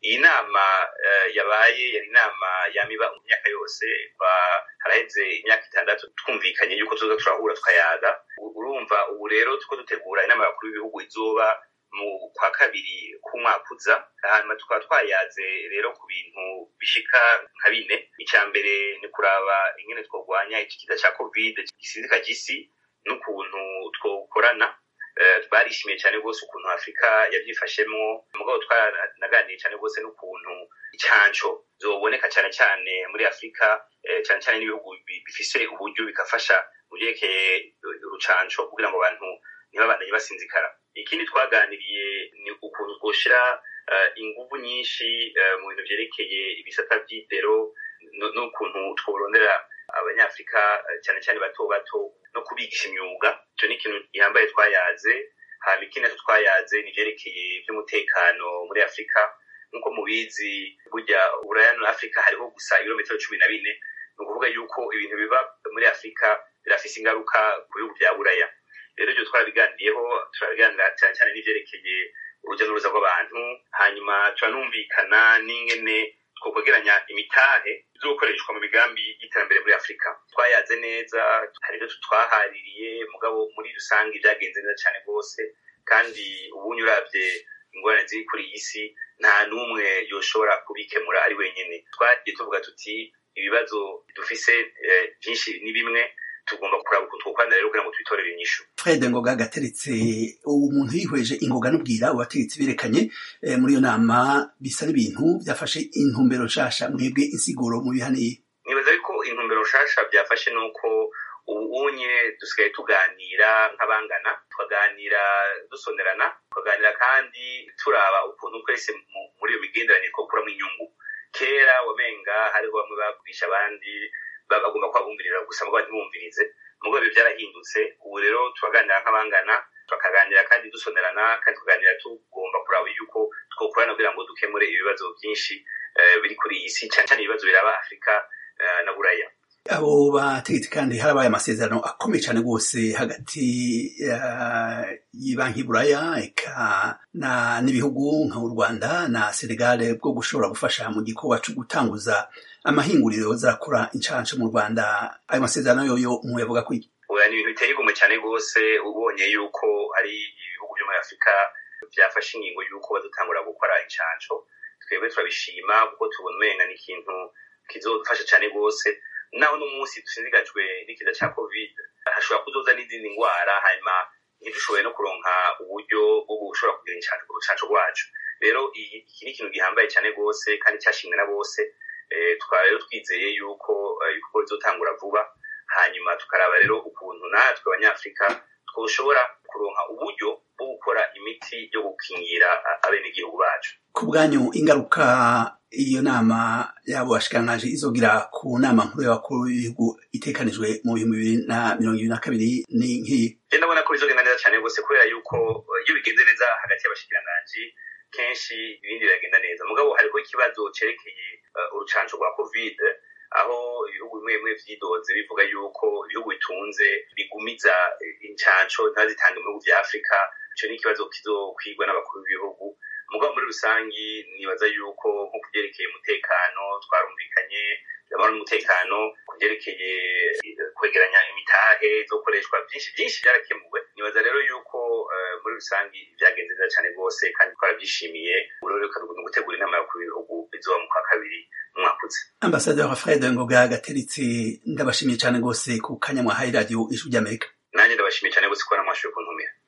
iyi nama yabaye yari inama yamiba mu myaka yose haraheze imyaka itandatu twumvikanye yuko tuza turahura tukayaga urumva ubu rero tuko dutegura inama y'abakuru b'ibihugu izoba mu kwa kabiri k'umwaka uza hanyuma tukaba twayaze rero ku bintu bishika nka bine icya mbere ni kuraba ingene tworwanya iki kiza cya covid gisizika gisi n'ukuntu twokorana twarishimiye cyane rwose ukuntu afurika yabyifashemo mugabo twanaganiye cyane rwose n'ukuntu icyanco zoboneka cyane cyane muri afurika cyane cyane n'ibihugu bifise uburyo bigafasha mu byerekeye urucanco kugira ngo abantu ntibabandanye basinzikara ikindi twaganiriye ni ukuntu twoshyira ingufu nyinshi mu bintu byerekeye ibisata by'indero n'ukuntu tworondera abanyafurika cyane cyane bato bato no kubigisha imyuga icyo ni ikintu gihambaye twayaze hanyuma ikindi nacyo twayaze ni ibyerekeye iby'umutekano muri afurika nk'uko mubizi burya uburaya na afurika hariho gusa ibirometero cumi na bine ni ukuvuga yuko ibintu biba muri afurika birafise ingaruka ku bihugu bya buraya rero ibyo twarabiganiriyeho turabiganira cyane cyane n'ibyerekeye urujya n'uruza rw'abantu hanyuma turanumvikana n'ingene twokwegeranya imitahe izokoreshwa mu migambi y'iterambere muri afurika twayaze neza hari ibyo twahaririye mugabo muri rusange byagenze neza cyane rwose kandi ubunye urabye ingorane ziri kuri iyi si nta n'umwe yoshobora kubikemura ari wenyine twagiye tuvuga tuti ibibazo dufise byinshi ni bimwe tugomba kuraba ukuntu twokorana rero kugira ngo twitorere inyishu fred ngoga gateretse umuntu yihweje ingoga n'ubwira abategetsi berekanye muri iyo nama bisa n'ibintu byafashe intumbero nshasha mwebwe insiguro mu bihaniye nibaza yuko intumbero nshasha byafashe nuko ubu unye dusigaye tuganira nk'abangana tukaganira dusonerana tukaganira kandi turaba ukuntu twese muri iyo migenderanire twokuramo inyungu kera wamenga hariho bamwe bagurisha abandi bagomba kwabumvirira gusa mugabo ntibumvirize mugabo ibyo byarahindutse ubu rero turaganira nk'abangana tukaganira kandi dusonerana kandi tukaganira tugomba kuraba yuko twokorana kugira ngo dukemure ibibazo byinshi biri kuri iyi si cyane cyane ibibazo biraba afurika na buraya abo bategetsi kandi harabaye amasezerano akomeye cyane rwose hagati y'ibanki buraya eka n'ibihugu nk'u rwanda na senegale bwo gushobora gufasha mu gikorwa cyo gutanguza amahinguriro zarakora inshansha mu rwanda ayo masezerano yoyo muyavuga ko oya ni ibintu biteye igomwe cyane rwose ubonye yuko hari ibihugu byo muri afurika byafashe ingingo y'uko badutangura gukora inshansho twebwe turabishima kuko tubona umenga ni ikintu kizodufasha cyane rwose naho n'umunsi dusinzigajwe n'ikiza cya covid hashobora kuzoza n'izindi ndwara hanyuma ntidushoboye no kuronka uburyo bwo gushobora kugira urucanco rwacu rero iki ni ikintu gihambaye cyane rwose kandi cyashimwe na bose tukaba rero twizeye yuko ibikorwa bizotangura vuba hanyuma tukaraba rero ukuntu natwe abanyafurika twoshobora kuronka uburyo bwo gukora imiti yo gukingira abenegihugu bacu ku bwanyu ingaruka iyo nama yabo bashikirangaje izogira ku nama nkuru y'abakuru b'ibihugu itekanijwe mu bihumbi bibiri na mirongo ibiri na kabiri ni nk'iyi ndabona ko bizogenda neza cyane rwose kubera yuko iyo bigenze neza hagati y'abashikiranganji kenshi ibindi biragenda neza mugabo hariho ikibazo cerekeye urucanco rwa covid aho ibihugu bimwe bimwe vyidoze bivuga yuko ibihugu bitunze bigumiza incanco ntazitange mu bihugu vya afurika ico ni ikibazo kizokwigwa n'abakuru b'ibihugu mugabo muri rusangi nibaza yuko nko kubyerekeye umutekano twarumvikanye amahoro n'umutekano kubyerekeye kwegeranya imitahe zokoreshwa byinshi byinshi byarakemuwe nibaza rero yuko muri rusangi byagenze neza cyane rwose kandi twarabyishimiye uroreka ni gutegura inama y'abakuru b'ibihugu izoba mu kwa kabiri umwaka uza ambasaderi fred ngoga gateritse ndabashimiye cyane rwose ku kanya mwahaye radiyo ijwi ry'amerika nanjye ndabashimiye cyane rwose ko namwashoboye kuntumira